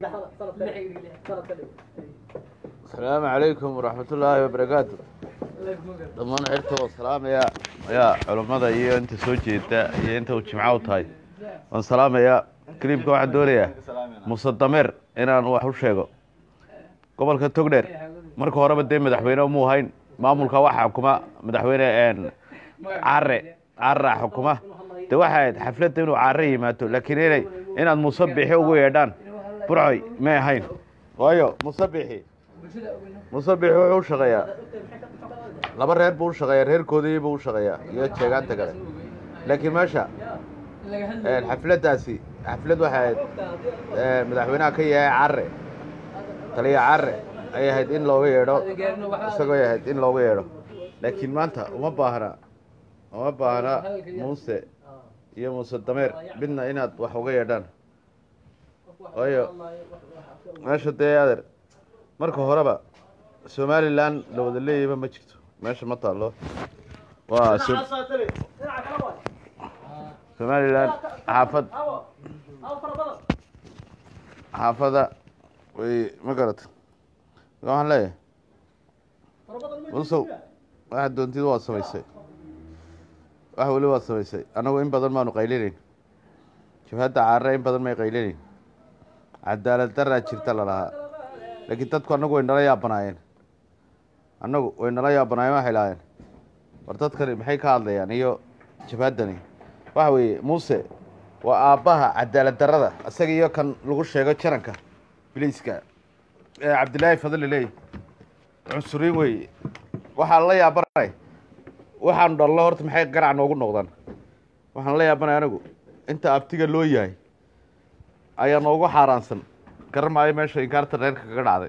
asalaamu calaykum waraxmatullaahi wabarakaatu dhammaan xirta oo salaamaya ayaa culammada iyo inta soo jeeda iyo inta uu jimco u tahay waan salaamayaa kaliibka waxaan doonayaa muuse dameer inaan wax u sheego gobolka togdheer marka horeba dee madaxweyne umuu hayn maamulka waxa xukuma madaxweyne care cara xukuma de waxay ahayd xafladda inuu care yimaado laakiin inay inaad muuse bixi ugu yeedhaan burcoy may ahayn waayo muuse bixi muuse bixi wuxuu u shaqeeyaa laba reer buu u shaqeeyaa reerkoodii buu u shaqeeyaa iyo jeegaanta kale laakiin meesha xafladdaasi xaflad waxay ahayd madaxweynaha ka yahay care taliya care ayay ahayd in looga yeedho isagoo ay ahayd in looga yeedho laakiin maanta uma baahna uma baahna muuse iyo muuse dameer midna inaad wax uga yeedhaan waayo meesha dee adeer marka horeba somalilan la wada leeyayba ma jirto meesha ma taalo waa somalilan xaafad xaafada way ma garata waxaan leeyahay musow waxaad doontid waad samaysay wax weli waad samaysay annagu in badan maanu qaylinayn jabhadda caarre in badan may qaylinayn cadaalad daraa jirta lalahaa laakiin dadku annagu way nala yaabanaayeen annagu way nala yaabanaayeen waxay lahaayeen war dadkani maxay ka hadlayaan iyo jabhaddani waxa weeye muuse waa aabbaha cadaalad darada isaga iyo kan lagu sheego jaranka biliiska ee cabdillaahi fadli leey cunsuriin weeye waxaa la yaabanay waxaanu dhallo horta maxay garac noogu noqdaan waxaan la yaabanay anigu inta abtiga loo yahay ayaa noogu xaaraansan garan maayo meesha inkaarta reerka kaga dhacday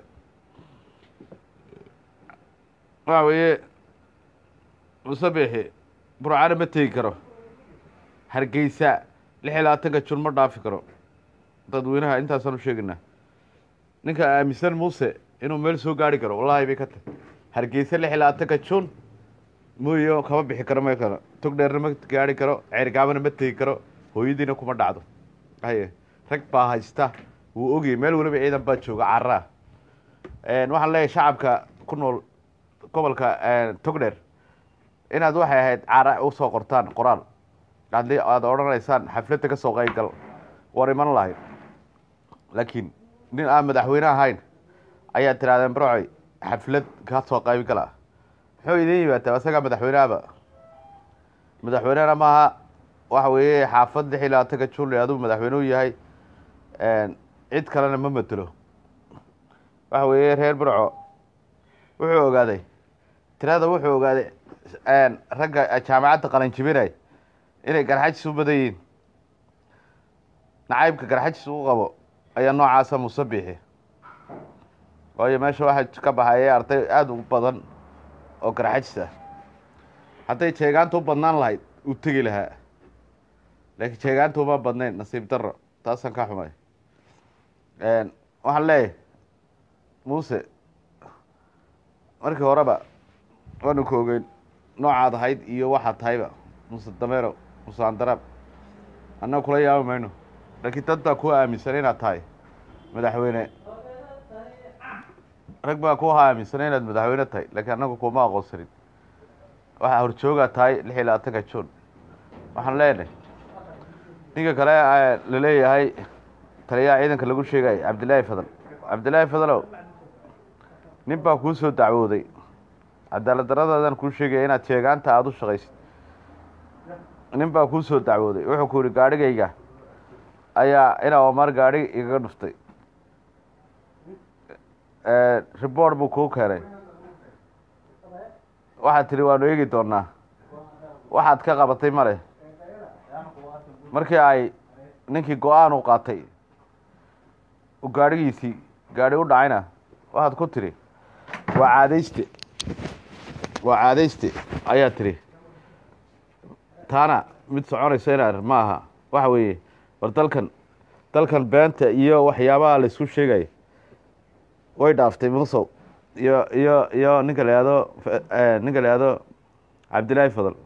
waxa weeye musabixi burcana ma tegi karo hargeysa lix iyo labaatanka jun ma dhaafi karo dadweynaha intaasaan u sheegaynaa ninka aaminsan muuse inuu meel soo gaari karo wallahi bay ka tahy hargeysa lix iyo labaatanka jun mooyo kama bixi karo ma karo togdheerna ma gaari karo ceergaabana ma tegi karo hooyadiina kuma dhacdo haye rag baa haysta wuu ogayay meel weliba ciidan baa jooga caraa waxaan leeyahay shacabka ku nool gobolka togdheer inaad waxay ahayd cara usoo qortaan qoraal haddii aad odhanaysaan xafladda ka soo qaygal war iman lahayd laakiin nin aan madaxweyne ahayn ayaa tirahdeen brocoy xaflad ka soo qayb gala muxuu idin yimaataa isagaa madaxweynehaba madaxweynehana maaha waxa weeye xaafad lix iyo labaatanka juli aduu madaxweyne u yahay cid kalena ma matelo waxa weeye reer burco wuxuu ogaaday tirada wuxuu ogaaday ragga jaamacadda qalanjibinay inay garxajis u badan yihiin nacaybka garxajis u qabo ayaa noocaasa musabixi waayo meesha waxaa ka baxaya arday aada u badan oo garxajis ah hadday jeegaanta u badnaan lahayd uu tegi lahaa laakiin jeegaanta uma badnayn nasiib daro taasaan ka xumay waxaan leeyahay muuse markii horeba waanu ka ogeyn noocaad ahayd iyo waxaad tahayba muuse dameero muuse andaraab annaga kula yaabi mayno laakiin dad baa ku aaminsan inaad tahay madaxweyne rag baa ku aaminsan inaad madaxweyne tahay laakiin annagu kuma aqoonsanin waxaa horjoogaa tahay lix iyo labaatanka juun waxaan leenahay ninka kale la leeyahay taliyaha ciidanka lagu sheegay cabdillaahi fadal cabdillaahi fadalow nin baa kuu soo dacwooday cadaalad daradaadaan kuu sheegaya inaad sheegaanta aada u shaqaysid nin baa kuu soo dacwooday wuxuu ku yihi gaadhigayga ayaa inaa omar gaadhi igaga dhuftay report buu kuu keenay waxaad tihi waanu eegi doonaa waxaad ka qabatay male markii ay ninkii go-aan u qaatay gaadhigiisii gaadhi u dhacayna waxaad ku tidhi waa caadayste waa caadayste ayaa tidhi taana mid soconayso inaar ma aha waxa weeye war dalkan dalkan beenta iyo waxyaabaha la isku sheegaya way dhaaftay musow iyo iyo iyo ninka la ihahdo ninka la ihahdo cabdillaahi fadal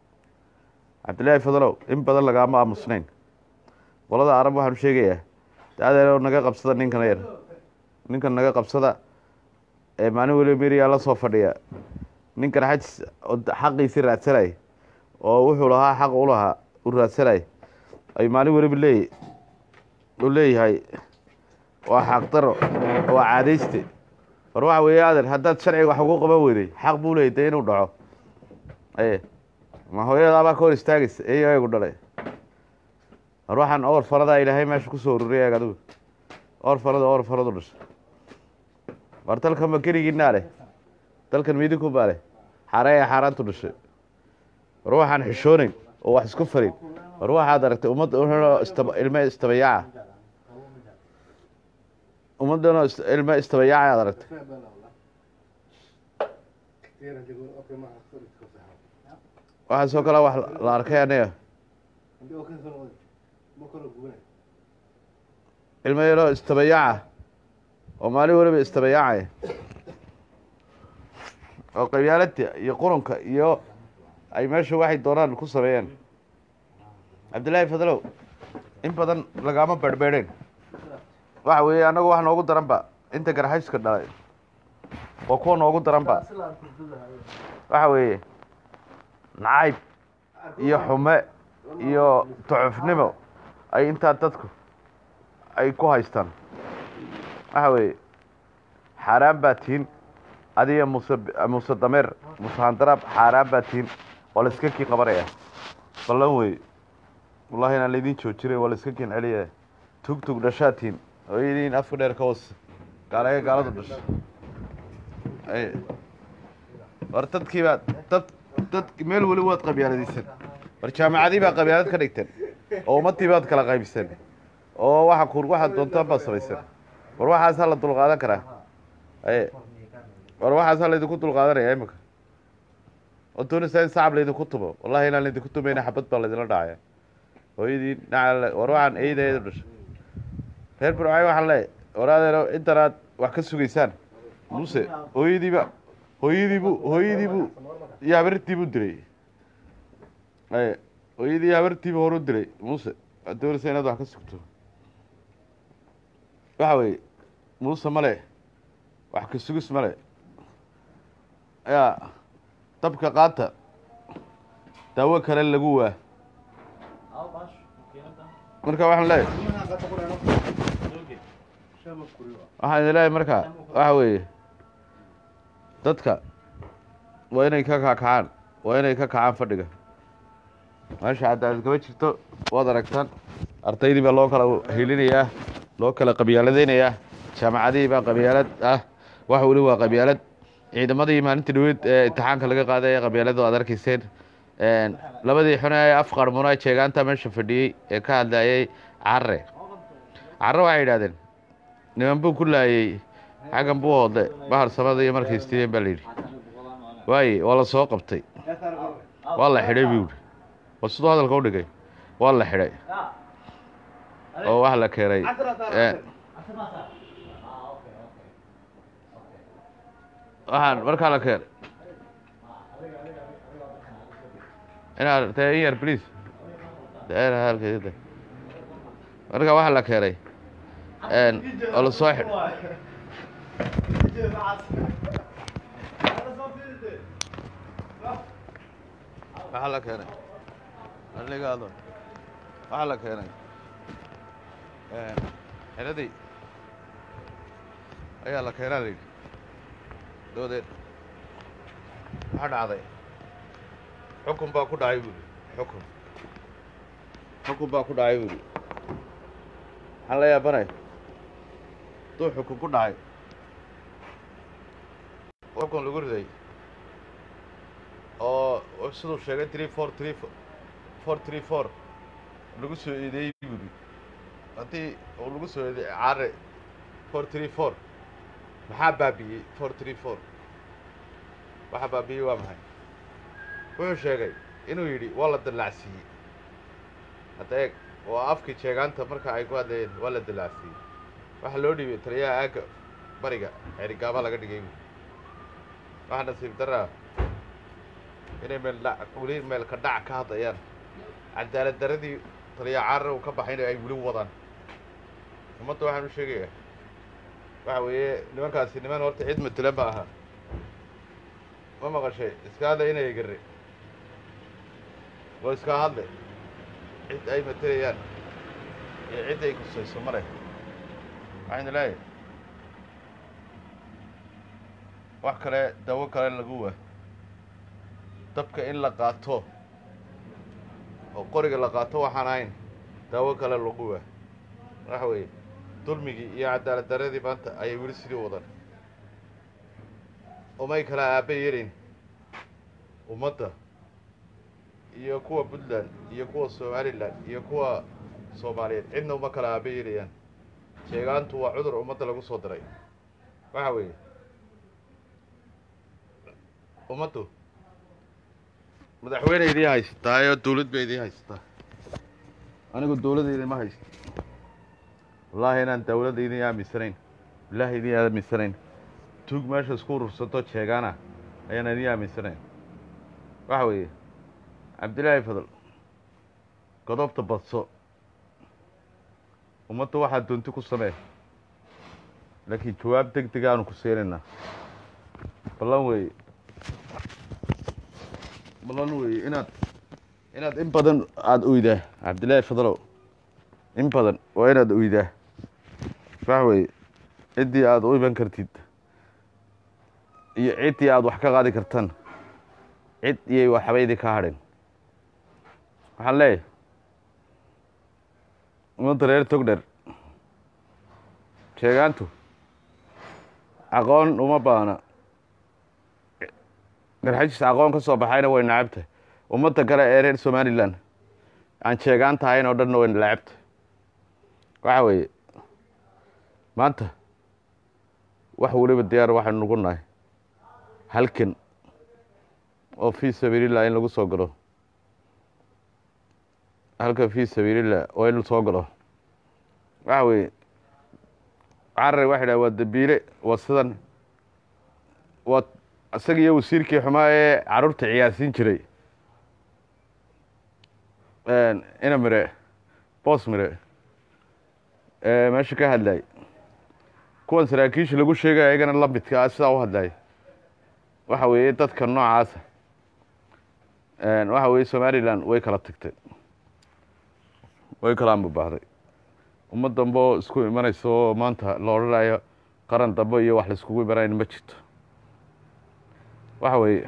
cabdillaahi fadalow in badan lagaama aamusnayn qolada arab waxaanu sheegayaa adeer naga qabsada ninkan yar ninkan naga qabsada ee maalin weliba meriyaa la soo fadhiya ninkan xajis oo xaqiisii raadsanay oo wuxuu lahaa xaq u lahaa u raadsanay ay maalin weliba leey u leeyahay waa xaqdaro waa caadayste war waxa weeye adeer haddaad sharciga wax ugu qaban weyday xaq buu leeyay dee inuu dhaco aye ma hooyadaabaa ka hor istaagaysa eyagu dhalay war waxaan or faradaa ilaahay meesha kusoo ururiyay adigu or farada or faradu dhashay war dalkan ma keligiinaa leh dalkan midinku baa leh xaaree ee xaaraantu dhashay war waxaan xishoonayn oo wax isku farin war waxaad aragtay ummadda wuxuu istaba ilme istabayaaca ummaddanoo is- ilme istabayaaca aad aragtay waxaasoo kale wax la arkay aniga ilmo yaroo istabayaaca oo maalin weliba istabayaacaya oo qabyaalada iyo qurunka iyo ay meesha waxay doonaan ku sameeyeen cabdillaahi fadlow in badan lagaama berhbeedheen waxa weeye annagu wax noogu daranba inta garxayska dhalay oo kuwa noogu daranba waxa weeye nacayb iyo xume iyo ducufnimo ay intaa dadku ay ku haystaan waxa weeye xaaraan baa tihin adiga muse muse dameer muse handaraab xaaraan baa tihin waa la iska kii qabanaya ballan wey wallahi inaan laydin joojinay waa la iska kiin celiyaya tug tug dhashaa tihin oo idiin afka dheer ka hoos gaalaga gaaladu dhasha ay war dadkii baa dad dad meel weli waad qabyaaladaysan war jaamacadii baa qabyaalad ka dhigteen oo ummadii baad kala qaybiseen oo waxa kur waxaad doontaan baad samaysan war waxaasaa la dulqaadan karaa aye war waxaasaa laydinku dulqaadanaya imika oo doonaysaa in sacab laydinku tumo wallahi inaan laydinku tumayna xabad baa laydinla dhacaya hooyadii naca war waxaan eeyda eeda dhashay reer burcay waxaan leeyahay war adeero intan aad wax ka sugaysaan muse hooyadiiba hooyadiibu hooyadiibu iyo habartii buu dilay aye hooyadii iyo habartiibu horu dilay muse waad doonaysaa inaad wax ka sugto waxa weeye muuse male wax ka sugis male yaa dabka qaata daawo kale lagu waa marka waxaan leeyahay waxaan idin leeyahay marka waxa weeye dadka waa inay ka kakacaan waa inay ka kacaan fadhiga meesha cadaalad kama jirto waad aragtaan ardaydii baa loo kala helinayaa loo kala qabyaaladeynayaa jaamacadihii baa qabyaalad ah wax weli waa qabyaalad ciidamadii maalintii dhaweyd ee imtixaanka laga qaaday ee qabyaaladu aad arkayseen labadii xune ee af qarmuno ee jeegaanta meesha fadhiyey ee ka hadlayay carre carre waxay yidhahdeen niman buu ku laayey xaggan buu hoodle bahar samada iyo markay istideen baa layidhi waaye waa la soo qabtay waa la xidhay buu yidhi waa siduu hadalka u dhigay waa la xidhay oo waxa la keenay waxaan markaa la keenay inaad te in yar please daera halkeeda marka waxaa la keenay oo la soo xidhay waxaa la keenay aligaado waxaa la keenay xeradii ayaa la keenaa la yidhi doodeed waxaa dhacday xukun baa ku dhacay buuri xukun xukun baa ku dhacay buuri maxaan la yaabanay duu xukun ku dhacay xukun lagu riday oo siduu sheegay three four three four three four lagu soo eedeeyey buuri haddii uu lagu soo eedeey care four three four maxaa baabi'iyey four three four waxaa baabi'iyey waa maxay wuxuu sheegay inuu yidhi waa la dallacsiiyey hadda eeg oo afkii jeegaanta marka ay ku hadlayeen waa la dallacsiiyey waxaa loo dhiibay taliyaha aagga bariga xerigaaba laga dhigay buuri waxaa nasiib daraa inay meel dha weli meel ka dhac ka hadlayaan cadaalad daradii taliya carar uu ka baxayna ay weli wadaan ummadda waxaan u sheegayaa waxa weeye nimankaasi niman horta cid matela ma aha ma maqashay iska hadla inay gari waa iska hadle cid ay matelayaan iyo cid ay kusayso ma leh waxayna leeyahay wax kale dawo kale lagu waa dabka in la qaato oo qoriga la qaato waxaan ahayn daawo kale lagu waa waxa weeye dulmigii iyo cadaalad darradii maanta ayay weli sidii wadan umay kala aaba yeelayn ummadda iyo kuwa puntland iyo kuwa somalilan iyo kuwa soomaaliyeed cidna uma kala aaba yeelayaan sheegaantu waa cudur ummadda lagu soo diray waxa weeye ummaddu madaxweyne idiin haysataa oo dawlad ba idiin haysataa anigu dawladda idinma haysto wallaahi inaan dawladda idin aaminsanayn wallaahi idin aaminsanayn tuug meesha isku urursato jeegaana ayaan idin aaminsanayn waxa weeye cabdillaahi fadal godobta badso ummadda waxaad doonti ku samee laakiin jawaab deg deg aanu ku siinaynaa ballan weeye ballan weeye inaad inaad in badan aada oydaa cabdillaahi fadalow in badan waa inaad oydaa waxa weeye ciddii aada u iman kartid iyo ciddii aada wax ka qaadi kartaan cid iyay waxba idin ka hadhin waxaan leeyahay ummadda reer togdher sheegaantu aqoon uma baana garxajis aqoon ka soo baxayna way nacabta ummadda kale ee reer somalilan aan sheegaan tahayn oo dhanna way nalacabta waxa weeye maanta wax weliba diyaar waxaynu nugu nahay halkan oo fii sabiilillah in lagu soo galo halkan fii sabiilillah oo in soo galo waxa weeye carare waxa dhaha waa dambiile waa sidan waa isaga iyo wasiirkii xumaa ee carruurta ciyaarsiin jiray ina mire boos mire meesha ka hadlay kuwan saraakiisha lagu sheegaya ayagana la midka ah sidaa u hadlay waxa weeye dadka noocaasa waxa weeye somalilan way kala tagtay way kala ambabahday ummad dambe oo isku imanaysa oo maanta la odhanayo qaran dambe iyo wax laiskugu imanayn ma jirto waxa weeye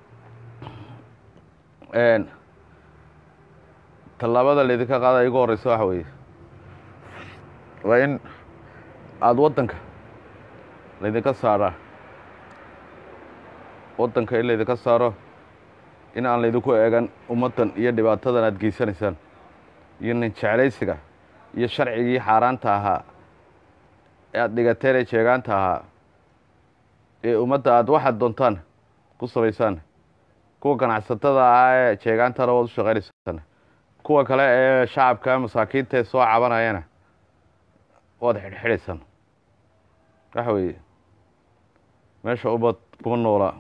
tallaabada laydinka qaada igu horeysa waxa weeye waa in aada waddanka laydinka saaraa waddanka in laydinka saaro in aan laydinku eegan ummaddan iyo dhibaatadan aada geysanaysaan iyo nin jeclaysiga iyo sharcigii xaaraanta ahaa ee aada dhigateen ee jeegaanta ahaa ee ummadda aada waxaad doontaan ku samaysaan kuwa ganacsatada ah ee jeegaantana waad u shaqaynaysaan kuwa kale ee shacabka masaakiinta ee soo cabanayana waad xidhxidhaysaan waxa weeye meesha ummad kuma noolaa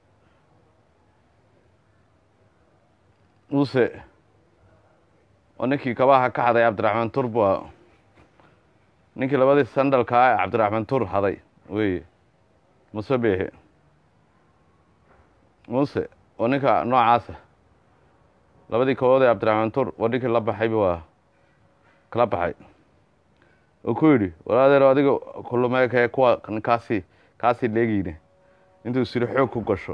muuse oo ninkii kabaha ka haday cabdiraxmaan tur bu ninkii labadii sandalka ah cabdiraxmaan tur haday weye muse beehe muuse oo ninka noocaasa labadii kabood ee cabdiraxmaan tur waa ninkii la baxayba waa kala baxay oo ku yidhi walaadeer adiga kulumeekee kuwa kaasi kaasii leegeyne intuu siri xoog ku gasho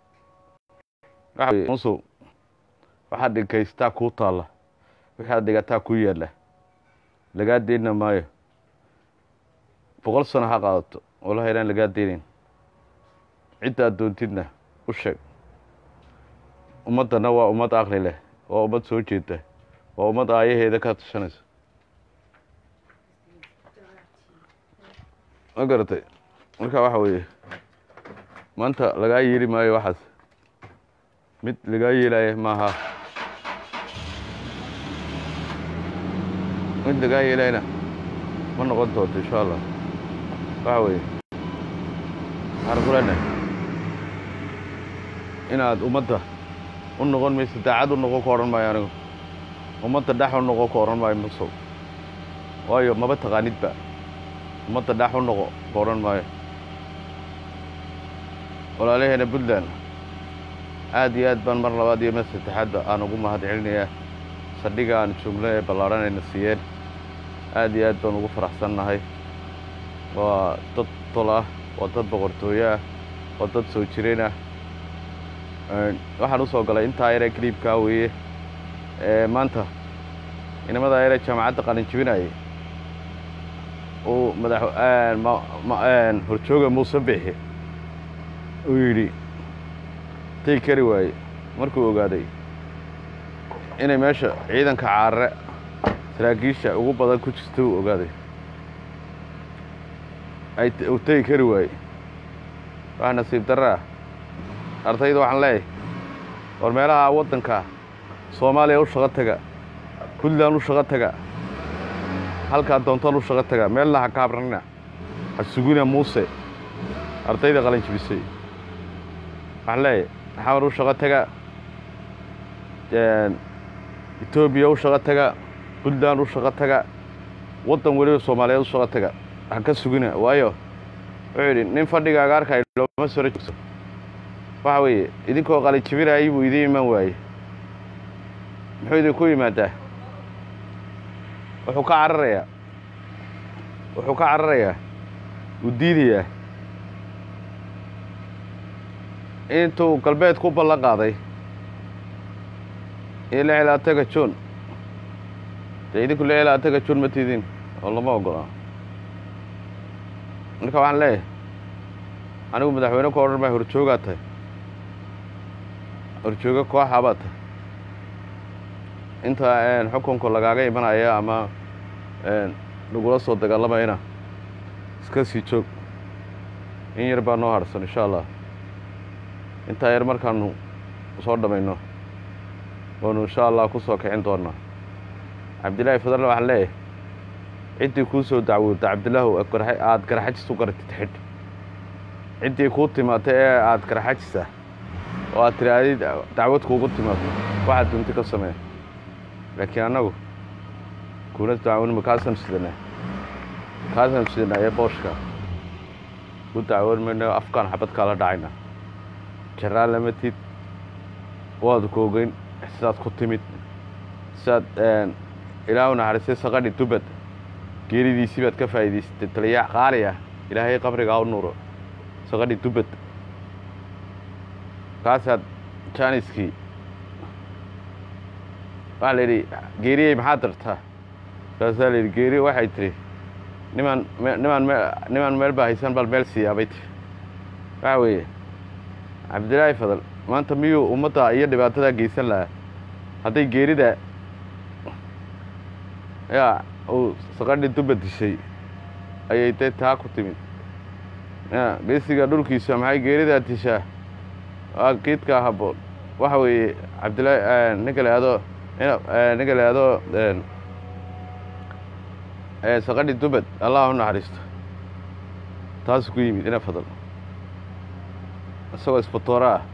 musow waxaad dhikaystaa kuu taalla waxaad dhigataa ku yaalla lagaa deyna maayo boqol sano ha qaadato walahi inaan lagaa deynayn cidda aad doontidna u sheeg ummaddana waa ummad aqli leh waa ummad soo jeeda waa ummad aayaheeda ka tashanaysa ma garatay marka waxa weeye maanta lagaa yeeli maayo waxaas mid lagaa yeelaya maaha mid lagaa yeelayna ma noqon doonto insha allah waxa weeye waxaan ku leenahay inaad ummadda u noqon mayso daacad u noqon ka odhan maayo anigu ummadda dhex u noqon ka odhan maayo musow waayo maba taqaanidba ummadda dhax u noqo ka odhan maayo walaalaheena puntland aad iyo aad baan mar labaad iyo mar saddexaadba aan ugu mahad celinayaa saldhiga aan joogno ee ballaadhan ayna siiyeen aad iyo aad baan ugu faraxsannahay waa dad tol ah waa dad boqortooyo ah waa dad soo jireen ah waxaan u soo galay intaa yaree kaliibkaa weeye ee maanta inamada yaree jaamacadda qalin jibinayay uu madax horjooga muuse bixi uu yidhi tay kari waaye markuu ogaaday inay meesha ciidanka caarare saraakiisha ugu badan ku jirta uu ogaaday ay uu tegi kari waaye waa nasiib darraa ardayda waxaan leeyahay war meelaha waddanka soomaaliya u shaqo taga puntland u shaqo taga halkaa doontaan u shaqo taga meelna ha kaabranina ha sugina muuse ardayda qalin jibisay waxaan leeyahay xamar u shaqo taga etoobiya u shaqo taga puntland u shaqo taga waddan weliba soomaaliyeed u shaqo taga ha ka sugina waayo wuxuu yidhi nin fadhigaaga arkay looma soro joogso waxa weeye idinkoo qalin jibinayay buu idiin iman waayey muxuu idinku yimaadaa wuxuu ka cararayaa wuxuu ka cararayaa uu diidayaa intuu galbeed ku ballan qaaday iyo lix ilaa taga juun dee idinku lix ilaa taga juun ma tiidin oo lama ogolaa marka waxaan leeyahay anigu madaxweyne ku odhan maya horjoogaa tahay horjooga kooxaa baa tahay inta xukunka lagaaga imanaya ama lagula soo dagaalamayna iska sii joog in yar baa noo harsan insha allah intaa yar markaanu soo dhammayno waanu insha allah ku soo kicin doonaa cabdillaahi fadalna waxaan leeyahay ciddii kuu soo dacwoodta cabdillaahu aada garaxajis u garatid xidh ciddii kuu timaata ee aada garaxajisa oo aad tiraadid dacwad kuugu timaado waxaad dunti ka samee laakiin annagu kuna dacwonima kaasanu sidanaa kaasanu sidanaa ee booshka ku dacwoon mayno afkaan xabad kaala dhacayna jaraan lama tid waad ku ogeyn sidaad ku timid sidaad ilaahu naxariistay saqadhi dubad geeridiisii baad ka faa'iidaysatay taliyaa qaali ah ilaahay qabrigaa u nuuro saqadhi dubad kaasaad jaaniskii waxaa la yidhi geeriyey maxaad dartaa kaasaa la yidhi geeri waxay tidhi nimaan nimaan me nimaan meel baa haysan bal meel siiyaa bay tihi waxa weeye cabdillaahi fadal maanta miyuu ummadda iyo dhibaatadaa geysan lahaa hadday geerida yaa uu saqadhi duba dishay ayay dee taa ku timid ya geesiga dhulkiisa maxay geeridaa dishaa waa kiidkaa habboon waxa weeye cabdillaahi ninka la ihahdo ninka la ihahdo saqadhi dubad allah u naxariisto taasu ku yimid ina fadal isagoo isbatoora ah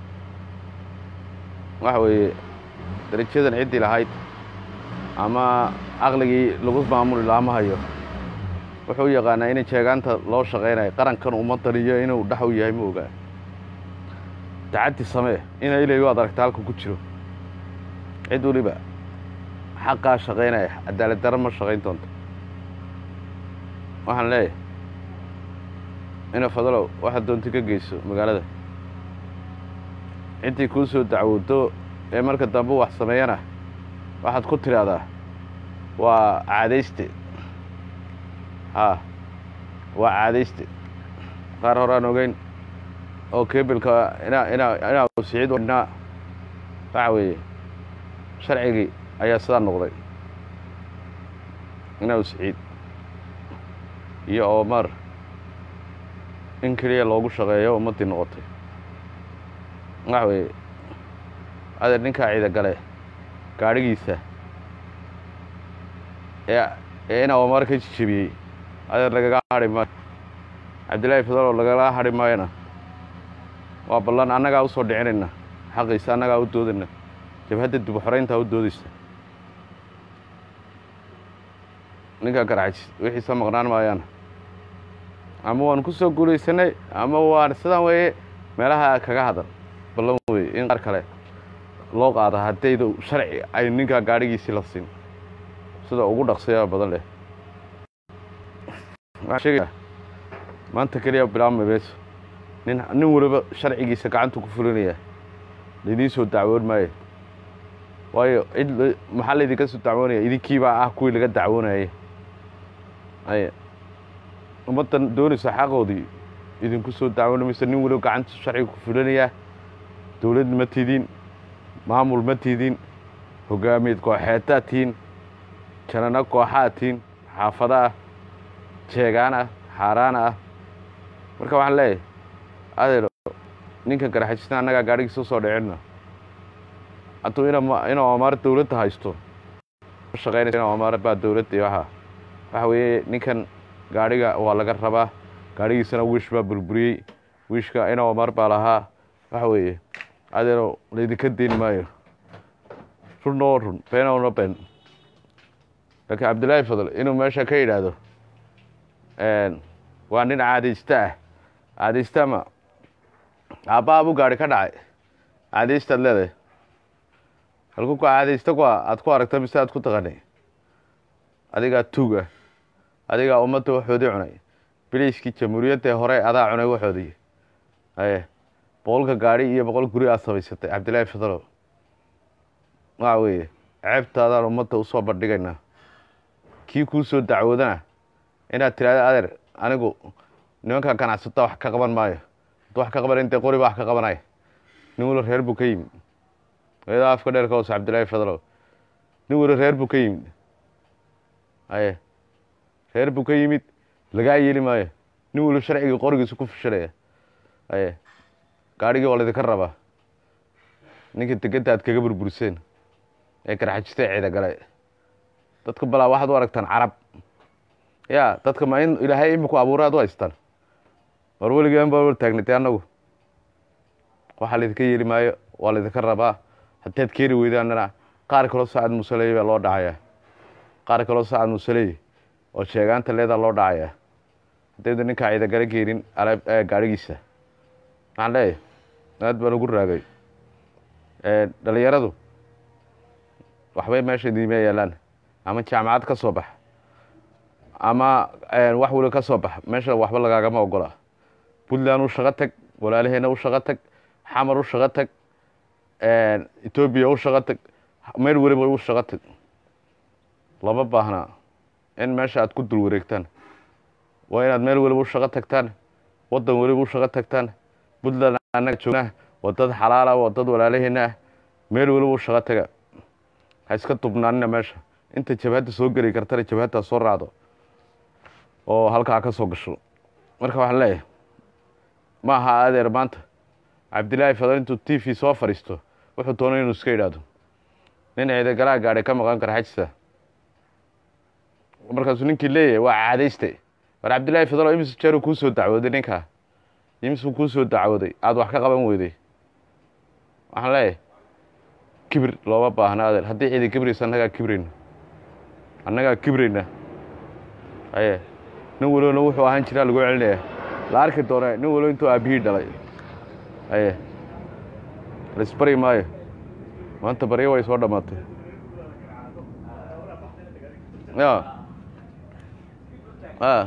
waxa weeye darajadan ciddii lahayd ama caqligii lagu maamuli lahaa ma hayo wuxuu u yaqaanaa inay jeegaanta loo shaqaynayo qarankan ummaddan iyo inuu dhex u yahay ma ogaa tacaddi samee ina ilay waad aragta halka ku jiro cid weliba xaqaa shaqaynaya cadaalad daro ma shaqayn doonto waxaan leeyahay ina fadalow waxaad doonta ka geyso magaalada ciddii kuu soo dacwoodo ee marka dambe wax sameeyana waxaad ku tidhaahdaa waa caadayste haa waa caadayste qaar horaan ogeyn oo kebilka inaa inaa inaa siciid wadhnaa waxa weeye sharcigii ayaa sidaa noqday inaa siciid iyo oomar in keliya loogu shaqeeyo ummaddii noqotay waxa weeye adeer ninkaa ciida gale gaadhigiisa ee ee inaa oomar ka jijebiyey adeer lagaga hadhi maayo cabdillaahi fadaloo lagala hadhi maayona waa ballan annagaa u soo dhicinayna xaqiisa annagaa u doodayna jabhadda dib u xorayntaa u doodaysa ninkaa garxajis wixiisa maqnaan maayaan ama waan ku soo guulaysanay ama waan sidaan weeye meelaha kaga hadal ballan weye in qaar kale loo qaada haddayda sharci ay ninkaa gaadhigiisii la siin sida ugu dhaqsiyaa badan leh waxaan sheegayaa maanta keliya bilaabmay mayso nin nin waliba sharcigiisa gacanta ku fulinaya laidiin soo dacwoon maayo waayo cid la- maxaa laydinka soo dacwoonaya idinkiibaa ah kuwii laga dacwoonayay ay ummaddan doonaysa xaqoodii idinku soo dacwooni mayso nin waliba gacanta sharciga ku fulinayaa dowlad ma tidin maamul ma tidin hogaamiyeed kooxeetaa tihin janano kooxaa tihin xaafada ah jeegaan ah xaaraan ah marka waxaan leeyahay adeero ninkan garaxajisna annagaa gaadhigiisa usoo dhicinna hadduu ina inuu amaar dowladda haysto ma shaqaynaysa inuu amaar baa dowladda iyo waxa waxa weeye ninkan gaadhiga waa laga rabaa gaadhigiisana wiish baa burburiyey wiishka inuu amaar baa lahaa waxa weeye adeero laydinka deyn maayo run oo run been oona been laakiin cabdillaahi fadl inuu meesha ka yidhaahdo waa nin caadaysta ah caadaysta ma aabbaha buu gaadhi ka dhacay caadaystaad leedahay halku ku caadaysta ku aad ku aragta mise aad ku taqanay adigaa tuug ah adigaa ummadda waxoodii cunay biliiskii jamhuuriyadda hore adaa cunay waxoodii aye boqolka gaadhi iyo boqol guri aad samaysatay cabdillaahi fadlow waxa weeye ceebtaadaan ummadda usoo bandhigaynaa kii kuu soo dacwoodana inaad tiraahdo adeer anigu nimanka ganacsata wax ka qaban maayo hadduu wax ka qaban intee qori baa wax ka qabanay nin walo reer buu ka yimid eedaa afka dheer ka hoose cabdillaahi fadlow nin walo reer buu ka yimid aye reer buu ka yimid lagaa yeeli maayo nin walo sharcigii qorigiisa ku fushanaya aye gaadhigii waa laydinka rabaa ninka degedda aad kaga burburiseen ee garxajista ee ciida gale dadka balaa waxaad u aragtaan carab ya dadka ma in ilaahay imiku abuura ad u haystaan war weligeen baa taagnatay annagu waxaa laydinka yeeli maayo waa laydinka rabaa haddaad keeni weydaanana qaar kaloo sacad musaley baa loo dhacayaa qaar kaloo sacad musaley oo sheegaanta leedaa loo dhacayaa haddayda ninkaa ciidagale keenin alaab gaadhigiisa maxaan leeyahay aad baan ugu raagay dhalinyaradu waxbay meesha diima yaalaan ama jaamacad ka soo bax ama wax wali ka soo bax meesha waxba lagaagama ogola puntland u shaqo tag walaalaheena u shaqo tag xamar u shaqo tag etoobiya u shaqo tag meel weliba u shaqo tag lama baahnaa in meesha aad ku dul wareegtaan waa inaad meel weliba u shaqo tagtaan waddan weliba u shaqo tagtaan puntland annaga joognaa waa dad xalaala waa dad walaalaheena ah meel weliba u shaqo taga ha iska dubnaanina meesha inta jabhadda soo geli kartana jabhaddaa soo raacdo oo halkaa ka soo gasho marka waxaan leeyahay ma aha adeer maanta cabdillaahi fadal intuu t v soo fadhiisto wuxuu doonay inuu iska yidhaahdo nin ciidagalaha gaadhay ka maqan kara xajisa markaasuu ninkii leeyahay waa caadayste war cabdillaahi fadalo imise jeeruu kuu soo dacwooday ninkaa imisuu kuu soo dacwooday aada wax ka qaban weyday waxaan leeyahay kibir looma baahna adeer haddii ciida kibraysa annagaa kibrayna annagaa kibrayna aye nin walowna wuxuu ahaan jiraa lagu celinaya la arki doona nin walow intuu aabihii dhalay aye laisbari maayo maanta baryo way soo dhammaatay ya a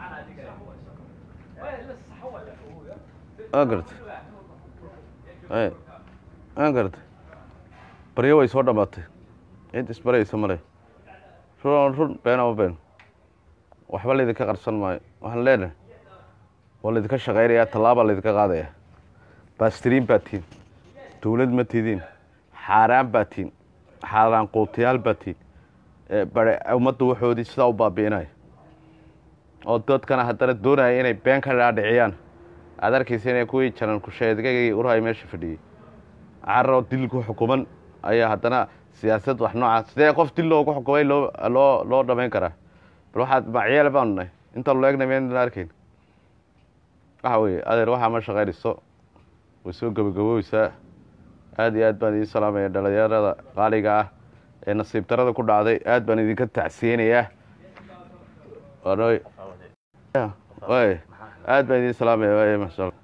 a garta aye a garta baryo way soo dhammaatay cid isbaraysa male run run been ama been waxba laydinka qarsan maayo waxaan leenahay waa laydinka shaqaynayaa tallaabaa laydinka qaadaya baastiriin baa tihin dowlad ma tidiin xaaraan baa tihin xaaraan quutiyaal baa tihin bare ummadda waxoodii sidaa u baabi'inaya oo dadkana haddana doonaya inay been ka dhaadhiciyaan aad arkaysa inay kuwii janan kusheedgagii urhay meesha fadhiyey caroo dil ku xukuman ayaa haddana siyaasad wax noocaas sidee qof dil loogu xukumay loo loo loo dhamayn karaa bal waxaad macyeel baanu nahay intaan lo egnay miyaan arkayn waxa weeye adeer waxaa ma shaqaynayso way soo gabagabooysaa aad iyo aad baan idiin salaamaya dhalinyarada qaaliga ah ee nasiib darada ku dhacday aad baan idinka tacsiyeynayaa waay waay aad baan idiin salaamaya waay masha allah